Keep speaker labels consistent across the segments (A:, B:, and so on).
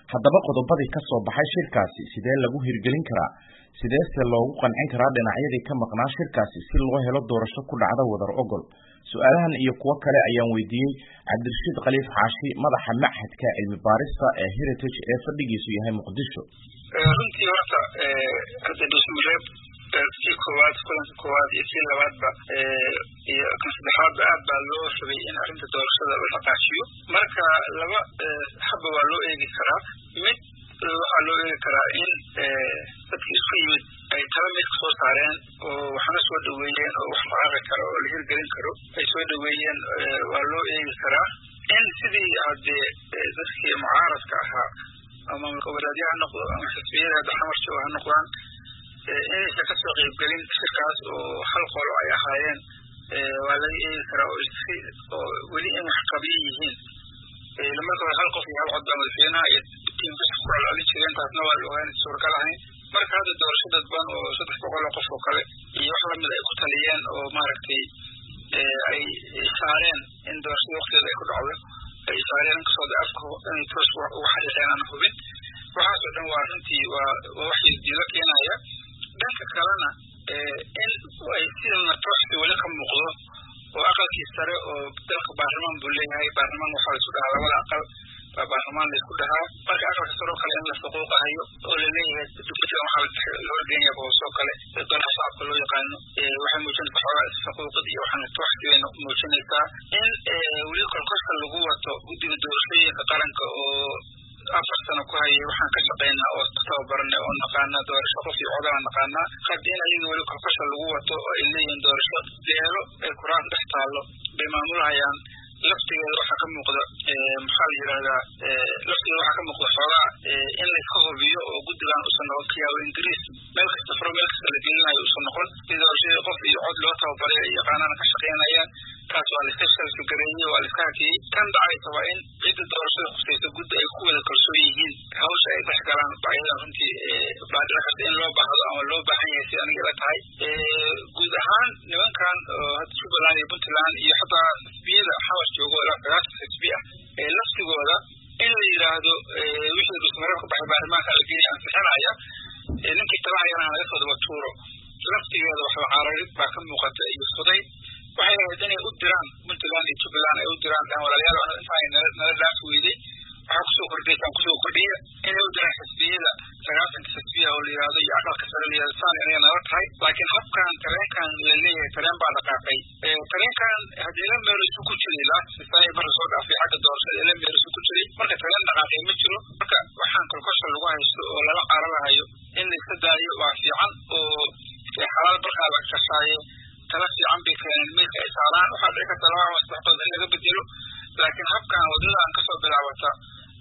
A: haddaba qodobadii ka soo baxay shirkaasi sidee lagu hirgelin karaa sideese loogu qancin karaa dhinacyadii ka maqnaa shirkaasi si loo helo doorasho ku dhacda wadar ogol su-aalahan iyo kuwo kale ayaan weydiiyey cabdirashiid khaliif xaashi madaxa machadka cilmi baarista ee heritage ee fadhigiisu yahay muqdisho
B: runtii horta hadda dhusuureeb kii koowaad kulanka koowaad iyo kii labaadba iyo kan saddexaadba aad baa loo rabay in arrinta doorashada la dhaqaajiyo marka laba habba waa loo eegi karaa mid waxaa loo eegi karaa in dadki isku yimid ay tala mid kasoo saareen oo waxna soo dhaweeyeen oo wax maqaqi karo oo la hirgelin karo ay soo dhaweeyeen waa loo eegi karaa in sidii hadee dadkii mucaaradka ahaa ama goboleedya ha noqdo ama xisbiyada hadda xamarjo ha noqdaan inaysan kasoo qeybgelin shirkaas oo hal qolo ay ahaayeen waa laga eegi karaa oo oo weli in wax qabiyo yihiin marka hore hal qof iyo hal cod baa madaxweynaha iyo tiimkasa ku celcelin jireen taasna waa la ogaan suuragal ahayn marka hadda doorasho dadban oo saddex boqol oo qof oo kale iyo wax lamid ay ku taliyeen oo maaragtay ay saareen in doorashada waktigeeda ay ku dhacdo ay saareen inkastoo de afka inay toos uga xariiqeen aan hubin waxaasoo dhan waa runtii waa waa wax diilo keenaya dhanka kalena in ay sidana tooxsi weli ka muuqdo oo aqalkii sare oo dalka baarlamaan buu leeyahay baarlamaan waxaa laisku dhahaa labada aqal baa baarlamaan laisku dhahaa marka aqalka sare oo kale in la faquuqahayo oo laleeyahay dugsigan waxaa loo geenaya boosoo kale dolaha shacabka loo yaqaano waxay muujinaysaa xoogaa isfaquuqid iyo waxaana tooxsi bay muujinaysaa in weli kolkoska lagu wato guddiga doorashooyinka qaranka oo afar sano ku hayay waxaan ka shaqaynaa oo ku tababaranay oo naqaanaa doorasho qof iyo codaan naqaanaa hadda in ayaga weli kolkosha lagu wato oo ay leeyihiin doorasho beelo ay kuraas dhex taallo bay maamulhayaan laftigeeda waxaa ka muuqda maxaa la yidhahdaa laftigeeda waxaa ka muuqda xoogaa in layska hubiyo oo guddigan usan noqon kiyaawo ingiriis meel kasta furo meel kasta la gelinayo usan noqon si doorashadii qof iyo cod loo tababaray ay yaqaanana ka shaqaynayaan taas waa laiska shalsugareeyey waa laiska hakiyey kan dhacaysa waa in cidda doorashada khusaysa guddi ay ku wada kalsoon yihiin hawsha ay dhex galaan baayadan runtii baadhici karta in loo baahdo ama loo baahan yahay si aniga ila tahay guud ahaan nimankan hadda jubbaland iyo puntland iyo xataa xisbiyada xawar joogo ilaa sagaashan xisbi ah ee laftigooda in la yidhaahdo wixii dusmareer ku baxay baarlamaanka la geliya ansixinaya ninkii talahayana laga soo daba tuuro laftigeeda waxba cararid baa ka muuqata iyo fuday waxay ahayd inay u diraan puntland iyo jubbaland ay u diraan dhan walaalayaal intaa nala dhaafi weyday waxaa kusoo kordhaysaan kusoo kordhiya inay u diraan xisbiyada sagaasanka xisbiya oo la yidhahdo iyo aqalka sare la yidhahdo saan aniga nala tahay laakiin habkan tareenkan la leeyahay tareen baa dhaqaaqay tareenkan haddii la meerisu ku jiray laasisaayi bara soo dhaafay xagga doorashada la meerisu ku jiray marka tareen dhaqaaqay ma jiro marka waxaan kolkosha lagu haysto oo lala cararahayo in la iska daayo waa fiican oo xalaal barkaa la kashaaye tala fiican bay keeneen meelka ay saaraan waxaa dhici karta laba ama saddex qodob in laga bedelo laakiin habkan waddadan kasoo bilaabata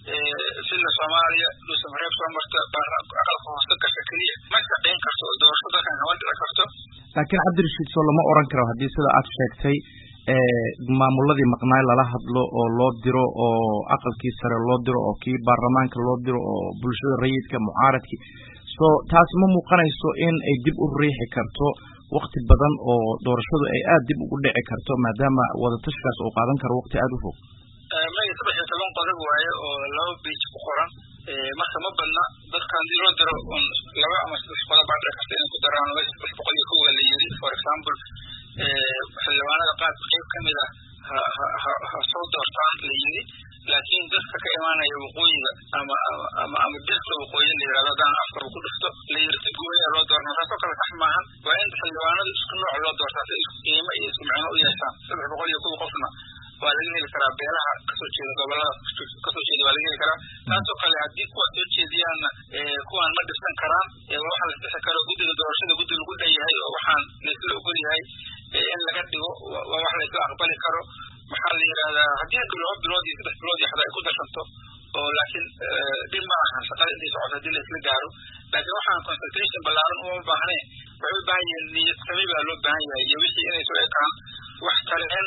B: sida soomaaliya dhuusamareeb soo marta aqalka hoose gasha keliya ma shaqayn karto oo doorasho dalkan kama dhici karto
A: laakiin cabdirashiid soo lama oran karo haddii sida aad sheegtay maamuladii maqnaay lala hadlo oo loo diro oo aqalkii sare loo diro oo kii baarlamaanka loo diro oo bulshada rayidka mucaaradkii so taasi ma muuqanayso in ay dib u riixi karto wakti badan oo doorashadu ay aada dib ugu dhici karto maadaama wadatashigaas uu qaadan karo wakti aada u fog
B: maya saddex iyo toban qodob waaye oo laba beij ku qoran marka ma badna dadka haddii loo diro un laba ama saddex qodob baa dhici karta inay ku daraan meesha saddex boqol iyo kowga la yiri for example xildhibaanada qaar qayb ka mid ah ha ha ha soo doortaan la yiri laakiin dadka ka imaanaya waqooyiga ama ama ama dirka waqooyi la yirahdo haddaan afkaba ku dhufto la yiri si gooya loo doorna taasoo kale sax maahan waa in xildhibaanadu isku nooc loo doortaa si isku qiimo iyo isku micno u yeeshaan saddex boqol iyo kow qofna waa laga heli karaa beelaha kasoo jeeda gobolada kasoo jeeda waa laga heli karaa taasoo kale haddii kuwa soo jeediyaanna kuwaan ma dhisan karaan waxa la dhixi karo guddiga doorashada guddi lagu dhan yahay oo waxaan laysla ogol yahay in laga dhigo waa wax laysla aqbali karo maxaa la yidhahdaa haddii laba bilood iyo saddex bilood iyo xataa ay ku darsanto oo laakiin dhib ma ahan shaqada intay socoto haddii laysla gaaro laakiin waxaan concentration ballaaran uma baahnayn waxay u baahan yihiin niyad sami baa loo baahan yahay iyo wixii inay soo ekaan wax taleen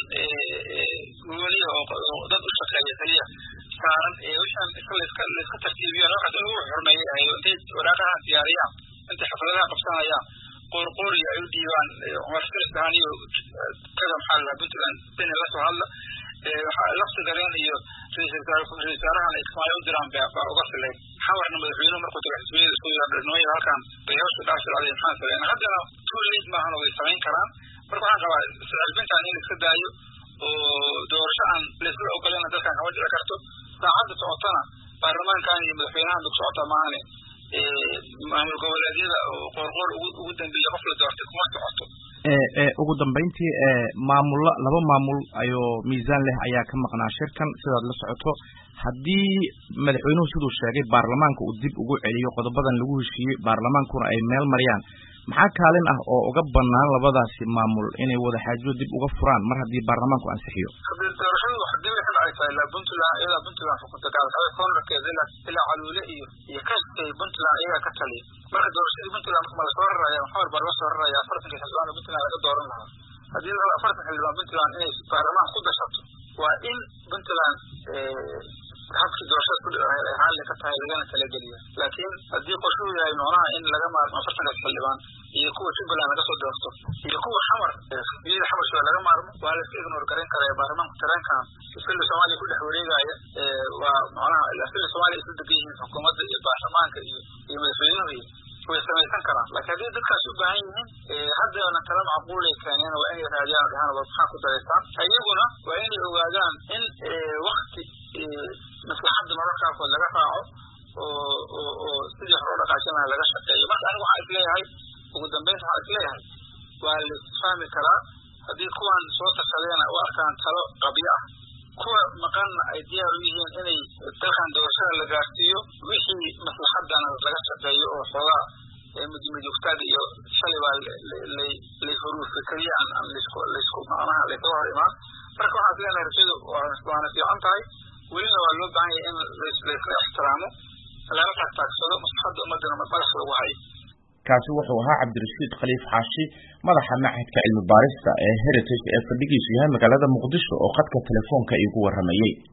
B: gooniya oo dad u shaqeeya keliya saaran wixaan iska layska layska tartiibiyaan waxaas in lagu xurmeeyay ahayd intay waraaqaha diyaariyaan intay xafladaha qabsanayaan qoorqooriya ay u dhiibaan cumar firisdahan iyo kada maxaa la puntland beni la soo hadla lafti gareen iyo ra-isul wasaarahan ay kismaayo u diraan baa uga fileen tago xisbiyada isku yardhanooyin halkan bay hawsha dhaaf socday maxaan sameyn haddana too late maahan way samayn karaan marka waxaan qabaa iscilbintaan in iska daayo oo doorasho aan laisla ogolana dadkan kama dhici karto saacadda socotana baarlamaankan iyo madaxweynahan dug socota maahane maamul goboleedyada oo qoorqoor ugu dambeeya qof la doortay kuma socoto
A: ugu dambeyntii maamulo laba maamul ayoo miisaan leh ayaa ka maqnaa shirkan sidaad la socoto haddii madaxweynuhu siduu sheegay baarlamaanka uu dib ugu celiyo qodobadan lagu heshiiyey baarlamaankuna ay meel mariyaan maxaa kaalin ah oo uga banaan labadaasi maamul inay wadaxaajo dib uga furaan mar haddii baarlamaanku ansixiyo
B: doorashadu hadii waxay dhacaysaa ilaa puntland iyadaa puntland xukunta gaalxabe koonarkeeda ilaa ilaa caluule iyo iyo kastay puntland iyagaa ka taliya marka doorashadii puntland ma lasoo raraya maxamed baa laga soo raraya afartanka xildhibaan oo puntland laga dooran lahaa haddii la afartan xildhibaan puntland inay baarlamaan ku dashato waa in puntland habkii doorashada ku dhici lahayd ay raalli ka tahay lagana talageliya laakiin haddii qorshuhu yahay noonaha in laga maarmo afartankaas xildhibaan iyo kuwa jubbaland laga soo doorto iyo kuwa xamar xisbiyada xamarshooda laga maarmo waa la iska ignor garan karaya baarlamaanku tareenkan filla soomaaliya ku dhex wareegaya waa macnaha filla soomaaliya isla degan yihiin xukuumadda iyo baarlamaanka iyo iyo madaxweynuhu way samaysan karaan laakiin haddii dadkaas u baahan yihiin haddana tala macquulay keeneen waa inay raadiyaan dhahaan waa maxaa ku daraysaan iyaguna waa inay ogaadaan in wakti maslaxadda mararka qaarkood laga raaco oo oo oo sidii hore u dhaqaajin lahaa laga shaqeeyo marka anigu waxaan isleeyahay ugu dambeynta waxaan isleeyahay waa la isfahmi karaa haddii kuwan soo tarsadeena u arkaan talo qabyo ah kuwa maqanna ay diyaar u yihiin inay dalkan doorashada la gaarsiiyo wixii maslaxadana laga shaqeeyo oo xoogaa mudmidugtaag iyo shalay baa lay huruufa keliya aan aan laisku laisku macnaha laysaga hor imaan marka waxaan islenahay rajadu waana fiican tahay welina waa loo baahan yahay in laisla ixtiraamo lala taagtaagsado maslaxadda ummadana madaxa lagu hayo
C: kaasi wuxuu ahaa cabdirashiid khaliif xaashi madaxa machadka cilmi baarista ee heritage ee fadhigiisu yahay magaalada muqdisho oo khadka telefoonka iigu warramayey